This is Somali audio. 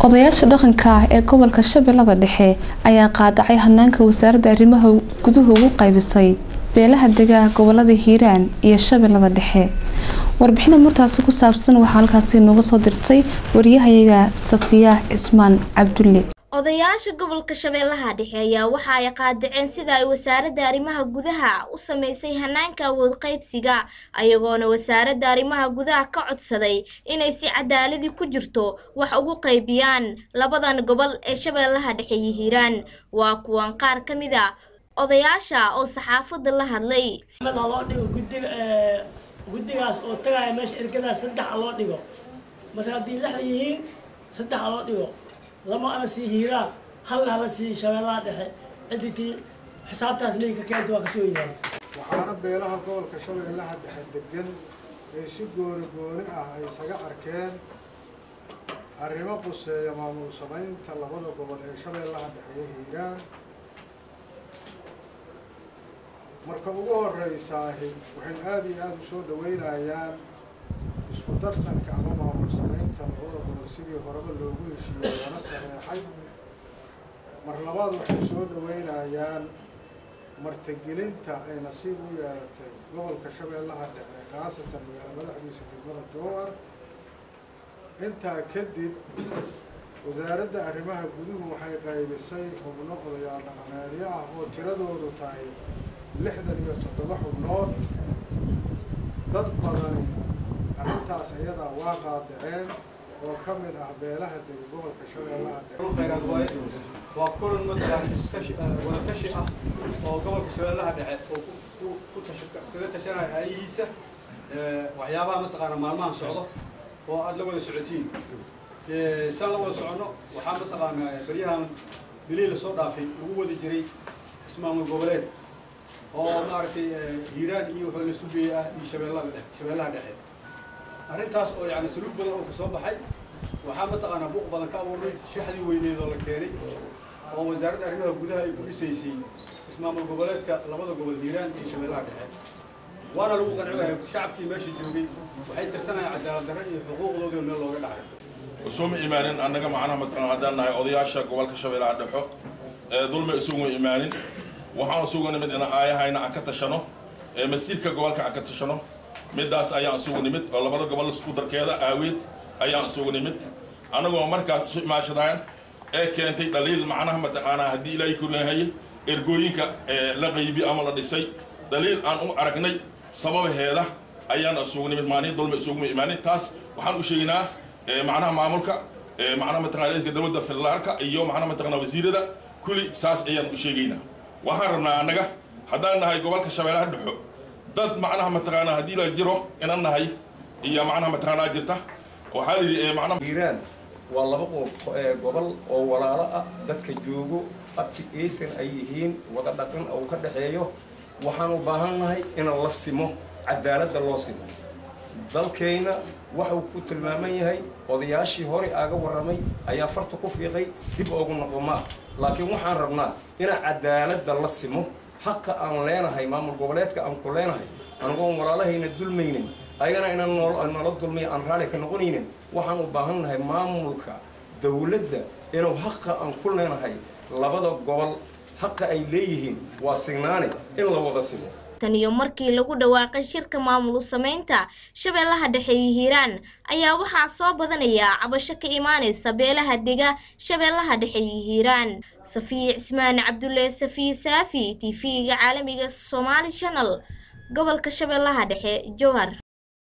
odayaasha dhaqanka ah ee gobolka shabeellada dhexe ayaa qaadacay hanaanka wasaaradda arrimaha guduhu ugu qaybisay beelaha degaa gobolada hiiraan iyo shabeellada dhexe warbixina murtaasi ku saabsan waxaa halkaasi nooga soo dirtay wariyahayaga safiya cismaan cabdulle odayaasha gobolka shabeellaha dhexe ayaa waxa ay qaadaceen sida ay wasaaradda arrimaha gudaha u sameysay hanaanka awood qaybsiga ayagoona wasaaradda arrimaha gudaha ka codsaday inay si cadaaladii ku jirto wax ugu qaybiyaan labadan gobol ee shabeellaha dhexe iyo hiiraan waa kuwan qaar ka mid a odayaasha oo saxaafadda la hadlay loo dhigo gudiga guddigaas oo tagaaya meesha ergadaas saddex a loo dhigo marka haddii lixda yihiin saddex a loo dhigo lama ana sii hiiraan halna hala sii shabeellaha dhexe ciddii xisaabtaas liinka keenta waa kasoo yimaada waxaana beelaha gobolka shabeellaha dhexe degan ay si gooni gooni ah ay isaga arkeen arrimo quseeya maamul samaynta labada gobol ee shabeellaha dhexe iyo hiiraan marka ugu horeysaahi waxay aada iyo aada u soo dhaweynayaan isku darsanka ama maamul samaynta labada gobol sidii horeba loogu heshiiyey lana saxeexay mar labaad waxay soo dhaweynayaan martigelinta ay nasiib u yeelatay gobolka shabeellaha dhexe khaasatan magaala madaxdiisa degmada jowar intaa kadib wasaaradda arrimaha guduhu waxay qaybisay xubno odayaal dhaqameedyo ah oo tiradoodu tahay lixdan iyo toddoba xubnood dad badani arrintaas iyadaa waa qaadaceen oo ka mid ah beelaha dega gobolka shabeellaha dhexe khayraad waaye waa kulan mataqaan istashi wada tashi ah oo gobolka shabeellaha dhexe oo ku ku tashi kaga tashanaya aayihiisa waxyaabaha mataqaana maalmahan socdo oo aada la wada socotiin saan la wada soconno waxaa mataqaana beryahan bilihii lasoo dhaafay lagu wada jiray ismaamul goboleed oo maaragtay hiiraan iyo wuxuu la sugayay ah iyo shabeellada dhexe shabeellaha dhexe arrintaas oo yani saluug badan oo kasoo baxay waxaa mataqaanaa buuq badan ka abuurnay shaxdii weyneed oo la keenay oo wasaaradda arrimaha gudaha ay ku dhisaysay ismaamul goboleedka labada gobol hiiraan iyo shabeellaha dhexe waana lagu qanciwahay shacabkii meesha joogay waxay tirsanayaan cadaalad darre iyo xuquuqdoodii meel looga dhacay isuma imaanin annaga macnaha mataqaan haddaan nahay odayaasha gobolka shabeellaha dhexo ee dulmi isuguma imaanin waxaan isugu nimid in aayahayna aan ka tashano ee masiirka gobolka aan ka tashano middaas ayaan isugu nimid oo labada gobol isku darkeeda aaweed ayaan isugu nimid annagoo markaas isu imaashadaan ee keentay dhaliil macnaha mataqaanaa haddii ilaahay koryahay ergooyinka la qaybi ama la dhisay dhaliil aan u aragnay sababaheeda ayaan isugu nimid maalin dulmi isuguma imaanin taas waxaan u sheegnaa macnaha maamulka macnaha mataqana reerka dowladda federaalka iyo macnaha mataqana wasiirada kulli saas ayaan u sheegaynaa waxaan rabnaa annaga haddaan nahay gobolka shabeellaha dhexo dad macnaha mataqaanaa haddii la jiro inan nahay iyo macnaha mataqaanaa jirta waxaa la yidhi macnaha hiiraan waa laba gobol oo walaalo ah dadka joogo abti aysan ay yihiin wada dhaqan oo ka dhexeeyo waxaan u baahan nahay in la simo cadaaladda loo simo dalkayna waxuu ku tilmaaman yahay odayaashii horey aaga warramay ayaa farta ku fiiqay dib oogu noqomaa laakiin waxaan rabnaa ina cadaaladda la simo xaqa aan leenahay maamul goboleedka aan ku leenahay anagoon walaalahayna dulmaynin ayagana inaan nala dulmay aan raali ka noqonaynin waxaan u baahan nahay maamulka dawladda inuu xaqa aan ku leenahay labada gobol xaqa ay leeyihiin waa signaane in la wada simo tan iyo markii lagu dhawaaqay shirka maamul samaynta shabeellaha dhexe iyo hiiraan ayaa waxaa soo badanaya cabasho ka imaanaysa beelaha dega shabeellaha dhexe iyo hiiraan safiya cismaan cabdulle safiya saafi t v-ga caalamiga somaali channel gobolka shabeellaha dhexe jowhar